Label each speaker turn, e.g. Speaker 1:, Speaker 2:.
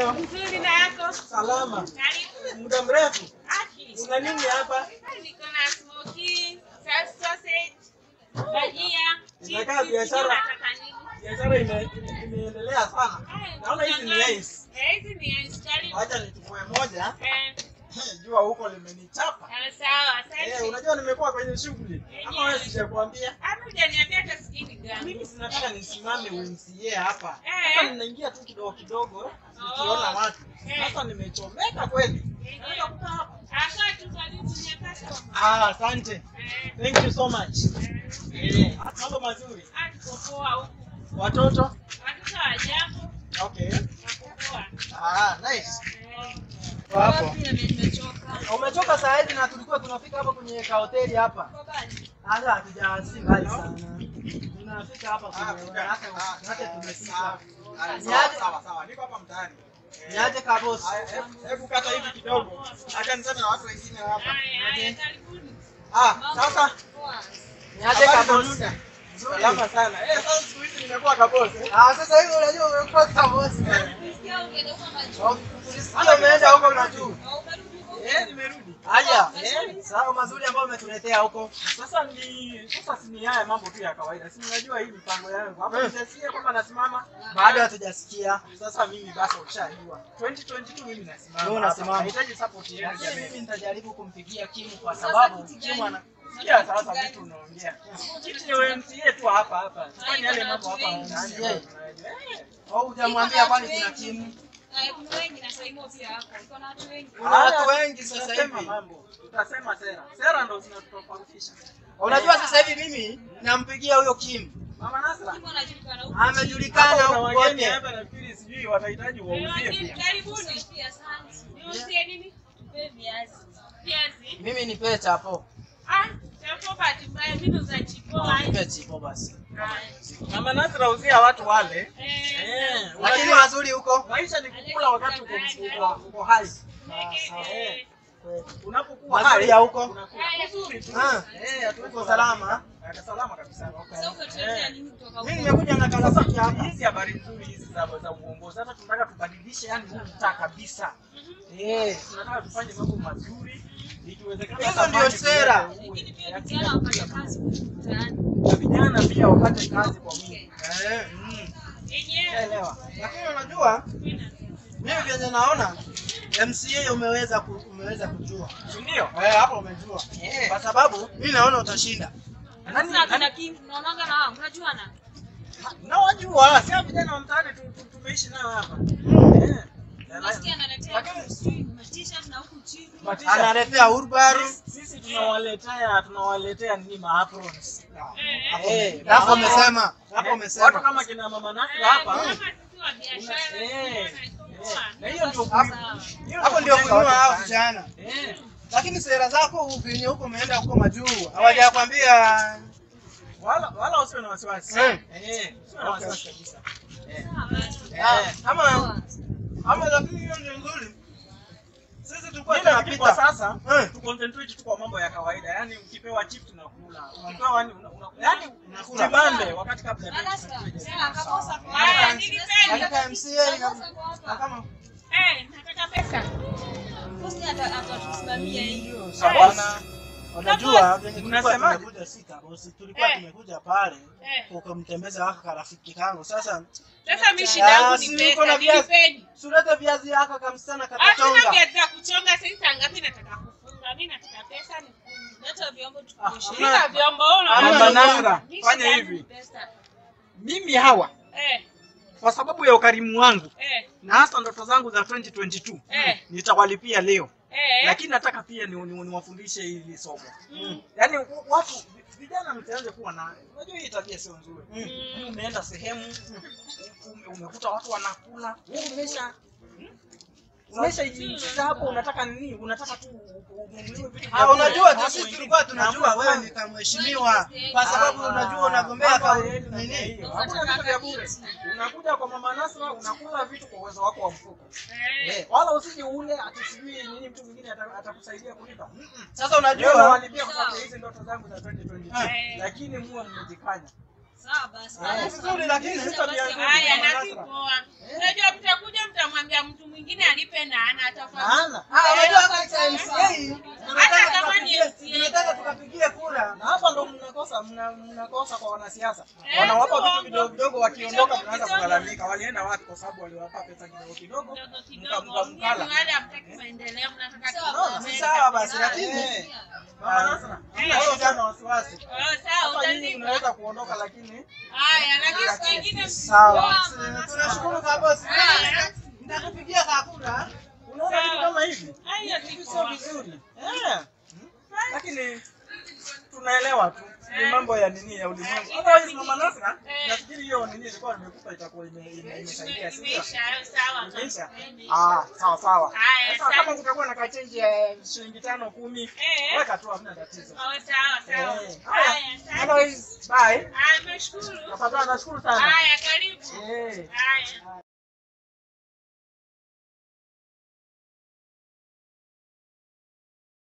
Speaker 1: leo?
Speaker 2: Nzuri na yako?
Speaker 1: Salama.
Speaker 2: Karibu.
Speaker 1: Muda mrefu.
Speaker 2: Aki.
Speaker 1: Una nini hapa?
Speaker 2: Niko na smoky, sauce sausage, bajia,
Speaker 1: Inakaa
Speaker 2: chips,
Speaker 1: biashara.
Speaker 2: sijui unataka nini.
Speaker 1: Biashara ime- imeendelea sana.
Speaker 2: Eh,
Speaker 1: Naona hizi ni
Speaker 2: tunang'aa.
Speaker 1: ace.
Speaker 2: Eh, hizi ni ace. Karibu.
Speaker 1: Acha nichukue moja.
Speaker 2: Eh,
Speaker 1: Jua huko limenichapa.
Speaker 2: eh, sawa,
Speaker 1: Eh,
Speaker 2: asante.
Speaker 1: unajua nimekuwa kwenye shughuli. Ama wewe sijakwambia?
Speaker 2: Hata hujaniambia hata sijui ni gani.
Speaker 1: Mimi sinataka nisimame UMCA hapa.
Speaker 2: Eh.
Speaker 1: Hata ninaingia tu kidogo kidogo nikiona watu.
Speaker 2: Eh.
Speaker 1: Sasa nimechomeka kweli.
Speaker 2: Eh,
Speaker 1: Naweza kukaa hapa.
Speaker 2: Aka tu karibu ni customer.
Speaker 1: Ah, asante.
Speaker 2: Eh,
Speaker 1: Thank you so much.
Speaker 2: eh.
Speaker 1: Eh, mambo mazuri.
Speaker 2: Ah, tuko poa huku.
Speaker 1: Watoto?
Speaker 2: Watoto hawajambo,
Speaker 1: Okay.
Speaker 2: wako poa.
Speaker 1: Ah, nice.
Speaker 2: Eh,
Speaker 1: Hapo.
Speaker 2: pia mimi nimechoka.
Speaker 1: Umechoka saa hizi na tulikuwa tunafika hapa kwenye kahoteli hapa.
Speaker 2: Kwa bali.
Speaker 1: Hata hatujawasili mbali sana. Tunafika hapa kwenye hata hata tumefika. Niaje
Speaker 3: Sawa sawa, niko hapa mtaani.
Speaker 1: niaje kabosi.
Speaker 3: Haya, hebu- Hebu kata hivi kidogo, acha niseme na watu wengine hapa.
Speaker 2: Haya, haya, karibuni.
Speaker 3: Ah, sasa
Speaker 1: Niaje
Speaker 3: habari za
Speaker 1: kabosi.
Speaker 3: muda?
Speaker 1: Salama sana.
Speaker 3: Eh, sasa siku hizi nimekuwa kabosi.
Speaker 1: Ah, sasa hivi unajua umekuwa kabosi. Ulisikia umeenda huko na juu.
Speaker 3: Eh, nimerudi.
Speaker 1: Haya. Sawa mazuri ambayo umetuletea huko.
Speaker 3: Sasa ni sasa si ni haya mambo tu ya kawaida. Si unajua hii mipango yangu. Hapa nitasikia kwamba nasimama.
Speaker 1: Bado hatujasikia.
Speaker 3: Sasa mimi basi ushajua. 2022 mimi nasimama.
Speaker 1: Wewe unasimama.
Speaker 3: hapa. Nahitaji support yenu
Speaker 1: Lakini
Speaker 3: jamani.
Speaker 1: mimi nitajaribu kumpigia Kimu kwa sababu Kimu ana
Speaker 3: Sikia sasa vitu unaongea. Kiti ya MCA tu hapa hapa. Fanya yale mambo hapa ndani.
Speaker 1: MCA.
Speaker 3: Eh.
Speaker 1: au hujamwambia kwani kuna Kimu?
Speaker 2: Kuna wengi na Saimo pia hapo. Iko na watu wengi.
Speaker 1: Kuna watu wengi sasa
Speaker 3: Tutasema
Speaker 1: hivi.
Speaker 3: mambo. Tutasema sera. Sera ndo zinatutofautisha.
Speaker 1: Unajua sasa hivi mimi nampigia huyo Kimu.
Speaker 3: Mama Nasra.
Speaker 2: Kimo anajulikana huko.
Speaker 1: Amejulikana
Speaker 3: Hapa kuna
Speaker 1: huko
Speaker 3: wageni
Speaker 1: kote.
Speaker 3: hapa nafikiri sijui watahitaji wauzie
Speaker 2: Wageni,
Speaker 3: pia.
Speaker 2: Karibuni. Niuzie nini? Viazi. Viazi.
Speaker 1: Mimi nipe chapo.
Speaker 2: Ah, chapo bahati mbaya mbinu za chipoa.
Speaker 1: Nipe chipo basi.
Speaker 3: Mama Nasra uzia watu wale.
Speaker 2: Eh,
Speaker 3: Eh,
Speaker 1: Lakini
Speaker 3: unajua
Speaker 1: mazuri huko.
Speaker 3: maisha ni kukula wakati uko uko- uko hai.
Speaker 2: eh,
Speaker 3: Unapokuwa
Speaker 1: Mazuri
Speaker 3: hai
Speaker 1: ya huko.
Speaker 3: unakula vizuri tu.
Speaker 1: Ah,
Speaker 3: Eh, hatuwezi
Speaker 1: uko salama.
Speaker 3: Eh, salama kabisa.
Speaker 2: Sasa utatuletea nini kutoka
Speaker 1: Mimi
Speaker 2: huko?
Speaker 1: nimekuja na karatasi hapa.
Speaker 3: Hizi habari nzuri hizi za za uongozi. Sasa tunataka tubadilishe yani huu mtaa kabisa. Eh, tunataka tufanye mambo mazuri. Ikiwezekana
Speaker 1: Hizo
Speaker 3: hata
Speaker 1: ndio
Speaker 3: maji
Speaker 1: sera.
Speaker 3: kuleta uwe.
Speaker 2: Lakini pia
Speaker 3: Ya
Speaker 2: vijana wapate kazi mtaani.
Speaker 3: na vijana pia wapate kazi kwa wingi.
Speaker 1: Eh, mm.
Speaker 2: Yenyewe.
Speaker 3: Elewa.
Speaker 1: Lakini unajua mimi vyenye naona MCA umeweza ku, umeweza kujua.
Speaker 3: Si ndio?
Speaker 1: Eh, hapo umejua.
Speaker 3: Eh.
Speaker 1: Kwa sababu mimi naona utashinda.
Speaker 3: Nani
Speaker 2: Sasa kina King unaonanga na wao, unajuana?
Speaker 3: na wajua, si hao vijana wa mtaani tu- tu- tumeishi nao hapa. Eh.
Speaker 2: Unasikia analetea sijui t-shirt na huku chini.
Speaker 3: Matisha.
Speaker 1: Analetea Urbaru.
Speaker 3: Sisi- Sisi tunawaletea tunawaletea nini ma aprons.
Speaker 2: Eh,
Speaker 3: Eh,
Speaker 1: Hapo umesema. Hapo
Speaker 3: Watu
Speaker 1: umesema.
Speaker 3: kama kina mama Nasra
Speaker 2: eh,
Speaker 3: hapa.
Speaker 2: kama sisi wa biashara,
Speaker 3: Eh,
Speaker 2: tunatoa.
Speaker 3: eh. Na hiyo ndio
Speaker 1: Hapo-
Speaker 3: hiyo
Speaker 1: Hapo ndio
Speaker 3: kujenga
Speaker 1: kunua
Speaker 3: watu
Speaker 1: hao
Speaker 3: mtaani.
Speaker 1: vijana.
Speaker 3: Eh.
Speaker 1: Lakini sera zako upenye huko umeenda huko majuu. Hawajakwambia
Speaker 3: Wala wala usiwe na wasiwasi.
Speaker 1: Eh.
Speaker 3: Eh, usiwe na wasiwasi kabisa. Eh.
Speaker 2: Sawa basi.
Speaker 3: Eh.
Speaker 1: kama ama lakini hiyo ndio nzuri. Sisi tulikuwa
Speaker 3: Mimi nafikiri kwa
Speaker 1: tunapita.
Speaker 3: sasa
Speaker 1: Eh.
Speaker 3: tu concentrate tu kwa mambo ya kawaida. Yaani ukipewa chip tunakula. Ukipewa yani una, una, yani
Speaker 1: Unakula.
Speaker 3: jibambe wakati kabla ya
Speaker 2: Sasa,
Speaker 3: tuende.
Speaker 2: sema kakosa kwa-
Speaker 1: Haya,
Speaker 2: Haya, nilipenda.
Speaker 1: Katika MCA
Speaker 2: Kakosa kwa
Speaker 1: na
Speaker 2: hapa.
Speaker 1: kama
Speaker 2: Eh, nataka pesa. Bosi ata- atatusimamia hii.
Speaker 1: Bwana, unajua venye tulikuwa
Speaker 3: Unasemaje?
Speaker 1: tumekuja sita bosi, tulikuwa
Speaker 2: Eh.
Speaker 1: tumekuja pale
Speaker 2: Eh.
Speaker 1: ukamtembeza waka karafiki kangu. Sasa
Speaker 2: Sasa mimi shida yangu
Speaker 1: Ah,
Speaker 2: ni
Speaker 1: si
Speaker 2: pesa,
Speaker 1: uko na viazi.
Speaker 2: nilipeni.
Speaker 1: sulete viazi yaka kamsichana
Speaker 2: Hatuna
Speaker 1: katachonga.
Speaker 2: viazi vya kuchonga sasa saa ngapi nataka kufunga. Mimi nataka pesa ni leta vyombo tukuoshe.
Speaker 1: Hamna-
Speaker 2: Leta vyombo wewe
Speaker 1: hamna
Speaker 2: unaona.
Speaker 3: Mama Nasra,
Speaker 2: Mimi
Speaker 3: fanya
Speaker 2: shida yangu
Speaker 3: hivi.
Speaker 2: ni pesa.
Speaker 3: Mimi hawa
Speaker 2: Eh,
Speaker 3: kwa sababu ya ukarimu wangu
Speaker 2: eh,
Speaker 3: na hasa ndoto zangu za 2022
Speaker 2: Eh.
Speaker 3: nitawalipia leo.
Speaker 2: eh.
Speaker 3: Lakini nataka pia ni- ni- niwafundishe hili somo.
Speaker 2: Mm.
Speaker 3: Yaani watu vijana mtaanze kuwa na unajua hii tabia sio nzuri.
Speaker 1: Mm.
Speaker 3: Yaani umeenda sehemu ume- umekuta watu wanakula, wewe umesha umeshajiingiza hapo, unataka nini? Unataka tu ununuliwe vitu vya
Speaker 1: Ah,
Speaker 3: bure.
Speaker 1: unajua
Speaker 3: Watu
Speaker 1: tu sisi
Speaker 3: wengine-
Speaker 1: tulikuwa tunajua
Speaker 3: Hamna
Speaker 1: wewe ni kamheshimiwa kwa sababu
Speaker 3: Ah,
Speaker 1: unajua unagombea
Speaker 3: mambo
Speaker 1: kwa
Speaker 3: hayaendi namna
Speaker 1: nini?
Speaker 3: hiyo. Hakuna vitu vya bure. Unakuja kwa mama Nasra unakula vitu kwa uwezo wako wa mfuko.
Speaker 2: Eh.
Speaker 3: Eh, wala usije ule ati sijui nini mtu mwingine ata- atakusaidia kulipa. Mm-mm.
Speaker 1: Sasa
Speaker 3: Leo
Speaker 1: unajua
Speaker 3: nawalipia kwa sababu ya hizi ndoto zangu za 2022.
Speaker 2: Eh.
Speaker 3: Lakini muwe mmejikanya.
Speaker 2: Sawa basi.
Speaker 3: Eh.
Speaker 1: vizuri lakini
Speaker 3: Sasa tabia nzuri.
Speaker 2: Haya,
Speaker 3: Mama
Speaker 2: nasi
Speaker 3: Nasra.
Speaker 2: poa. Unajua mtakuja mtamwambia mtu mwingine alipe na ana tofauti.
Speaker 1: Hana. Ah, unajua hapa cha MCA tunataka
Speaker 2: Hata kama ni
Speaker 1: tukapigie-
Speaker 2: MCA.
Speaker 1: tunataka tukapigie kura. Na hapa ndo mnakosa mna- mnakosa kwa wanasiasa.
Speaker 2: Eh,
Speaker 1: Wanawapa vitu
Speaker 2: kidogo.
Speaker 1: vidogo vidogo wakiondoka
Speaker 2: Kidogo,
Speaker 1: tunaanza
Speaker 2: kidogo.
Speaker 1: kulalamika. Walienda wapi kwa sababu waliwapa pesa kidogo kidogo.
Speaker 2: Kidogo
Speaker 1: Mka
Speaker 2: kidogo.
Speaker 1: mka
Speaker 2: Nyinyi
Speaker 1: mkala.
Speaker 2: wale hamtaki maendeleo, mnataka
Speaker 1: Unaona, si
Speaker 2: tuendelee
Speaker 1: sawa basi
Speaker 2: kabisa.
Speaker 1: lakini Mama Nasra,
Speaker 2: Eh.
Speaker 1: hilo jana wasiwasi.
Speaker 2: Oh, sawa,
Speaker 1: Hapa nyinyi
Speaker 2: utalipa.
Speaker 1: mnaweza kuondoka lakini
Speaker 2: Haya, lakini siku ingine
Speaker 1: sawa.
Speaker 2: msitoa.
Speaker 1: Tunashukuru kwa bosi.
Speaker 2: Haya.
Speaker 1: Nitakupigia kakura. Unaona vitu kama hivi?
Speaker 2: Haya,
Speaker 1: Hivi
Speaker 2: siku.
Speaker 1: sio vizuri. Eh. Lakini tunaelewa tu ni mambo ya nini ya ulimwengu. Otherwise Mama Nasra,
Speaker 2: Eh.
Speaker 1: nafikiri hiyo nini ilikuwa nimekupa itakuwa ime- ime- imesaidia sio?
Speaker 2: Imeisha, sawa.
Speaker 1: Imeisha?
Speaker 2: Imeisha.
Speaker 1: Ah, sawa sawa.
Speaker 2: Haya,
Speaker 1: Sasa
Speaker 2: sawa.
Speaker 1: kama kutakuwa na kachenji ya shilingi tano kumi,
Speaker 2: Eh.
Speaker 1: weka tu hamna tatizo.
Speaker 2: Oh, sawa, sawa.
Speaker 1: Eh.
Speaker 2: Haya,
Speaker 1: Haya.
Speaker 2: asante.
Speaker 1: Otherwise, bye.
Speaker 2: Haya, nashukuru.
Speaker 1: Tafadhali nashukuru sana.
Speaker 2: Haya, karibu.
Speaker 1: Eh.
Speaker 2: Haya.